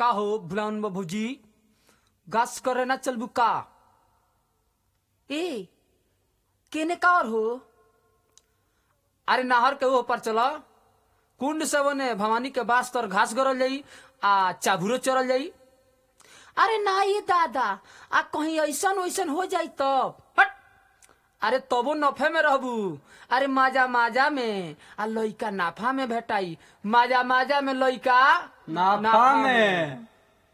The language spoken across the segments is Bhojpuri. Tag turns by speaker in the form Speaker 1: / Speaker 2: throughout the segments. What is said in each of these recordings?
Speaker 1: का हो भुलान बाबूजी गास करे ना चलबू का
Speaker 2: ए केने का और हो
Speaker 1: अरे नहर के ऊपर चला कुंड से बने भवानी के बास तर घास गरल जाई आ चाभुरो चरल जाई
Speaker 2: अरे ना ये दादा आ कहीं ऐसन वैसन हो जाई तब
Speaker 1: हट अरे तबो नफे में रहबू अरे माजा माजा में आ लइका नाफा में भेटाई माजा माजा में लइका
Speaker 3: नाफा में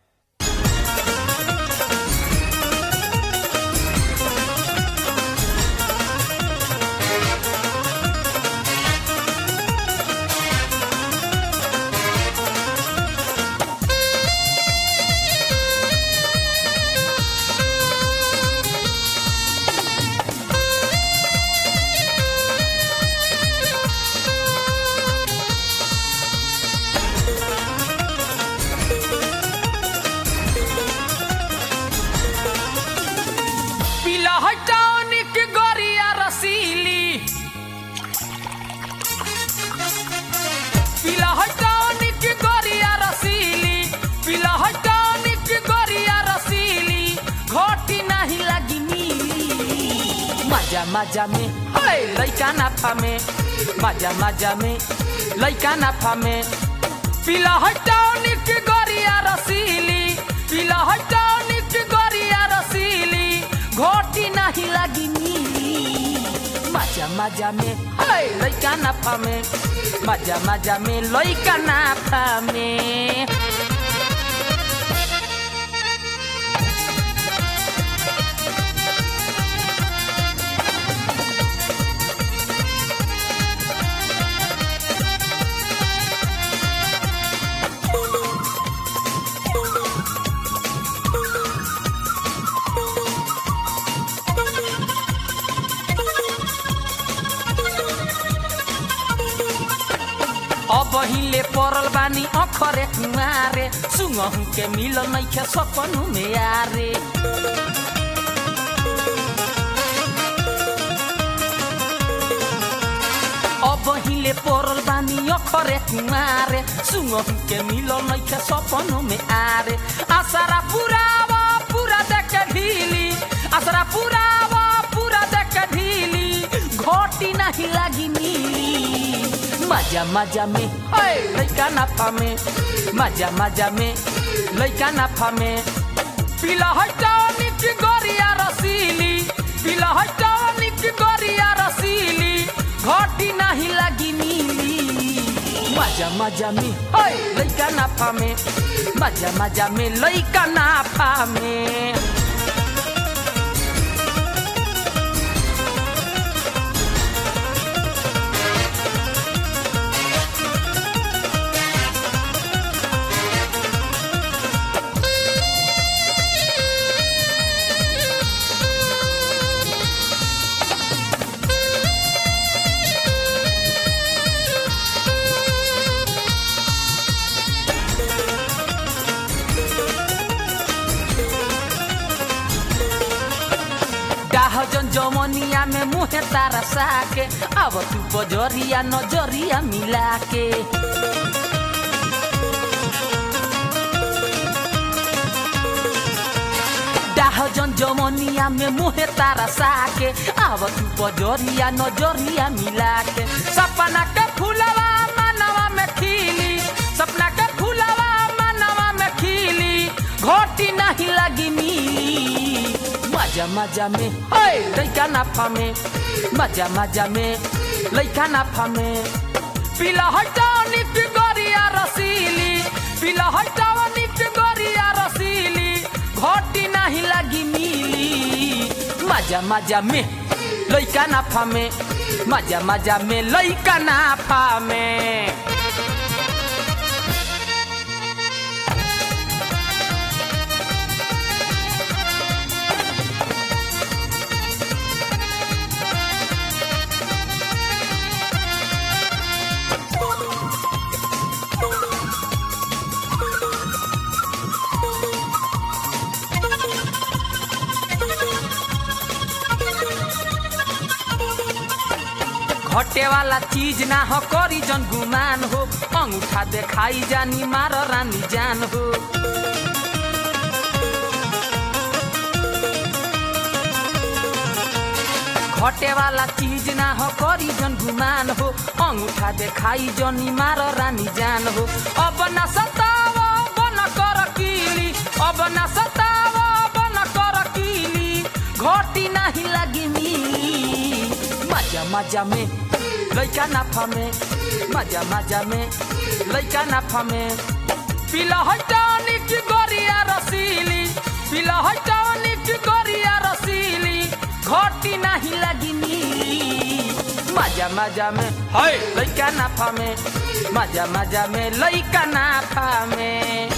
Speaker 1: पीला हटानिक गोरिया रसीली पीला हटानिक गोरिया रसीली पीला हटानिक गोरिया रसीली घोटी नहीं लगी नीली मजा मजा में हाय लइका नाफा में मजा मजा में लइका नाफा में पीला हटानिक गोरिया रसीली पीला हटानिक गोरिया रसीली घोटी नहीं लगी नीली मजा मजा में हाय लइका नाफा में मजा मजा में लइका नाफा में अब हिले परल बानी अखरे कुमारे सुंगहु के मिल नैखे सपनु में यारे अब हिले परल बानी अखरे कुमारे सुंगहु के मिल नैखे सपनु में आरे आसारा पुरावा पूरा देख ढीली आसारा पुरावा पूरा देख ढीली घोटी नहीं लागी नीली मजा मजा में हाय लइका नाफा में मजा मजा में लइका नाफा में पीला हटानिक गोरिया रसीली पीला हटानिक गोरिया रसीली घोटी नहीं लगी नीली मजा मजा में हाय लइका नाफा में मजा मजा में लइका नाफा में डाहजन जमनिया में मुहे तारा साके अब तू बजरिया नजरिया मिला के डाहजन जमनिया में मुहे तारा साके अब तू बजरिया नजरिया मिला के सपना के फूलवा मनवा में खिली सपना के फूलवा मनवा में खिली घोटी नहीं लगी नीली मजा मजा में हाय लइका नाफा में मजा मजा में लइका नाफा में पीला हटानिक गोरिया रसीली पीला हटानिक गोरिया रसीली घोटी नहीं लगी नीली मजा मजा में लइका नाफा में मजा मजा में लइका नाफा में घटे वाला चीज ना हो करी जन गुमान हो अंगूठा देखाई जानी मार रानी जान हो घटे वाला चीज ना हो करी जन गुमान हो अंगूठा देखाई जनी मार रानी जान हो अब ना सताव बन कर कीली अब ना सताव बन कर कीली घटी नहीं लगी मिली मजा मजा में लैका नाफा में मजा मजा में लैका नाफा में पिला है टॉनिक गोरिया रसीली पिला है टॉनिक गोरिया रसीली घटी नहीं लगी मिली मजा मजा में है लैका नाफा में मजा मजा में लैका नाफा में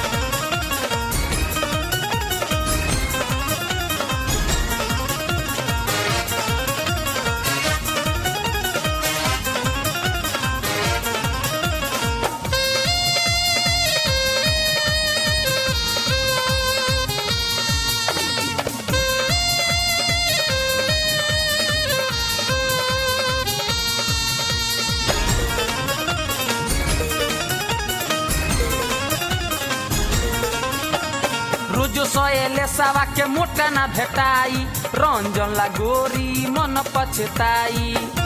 Speaker 1: रोजो सयले सावा के मोटा ना भेटाई रंजन ला गोरी मन पछताई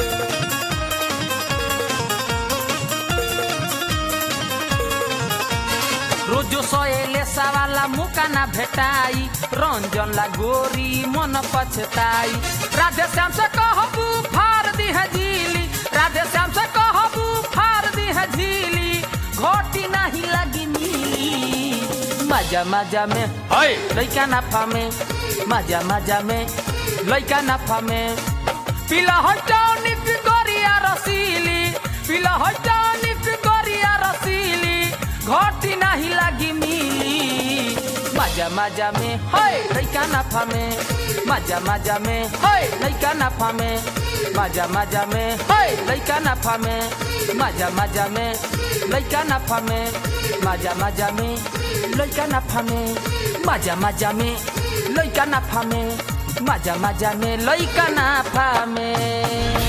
Speaker 1: रोजो सयले सावाला मुका ना भेटाई रंजन ला गोरी मन पछताई राधे श्याम से कहबू फार दी है झीली राधे श्याम से कहबू फार दी है झीली घोटी नहीं लगी मिली मजा मजा में है लैका नाफा में मजा मजा में लैका नाफा में पिला है टॉनिक गोरिया रसीली पिला है टॉनिक गोरिया रसीली घोटी नहीं लगी मिली मजा मजा में है लैका नाफा में मजा मजा में है लैका नाफा में मजा मजा में है लैका नाफा में मजा मजा में लैका नाफा में मजा मजा में लैका नाफा में मजा मजा में लैका नाफा में मजा मजा में लैका नाफा में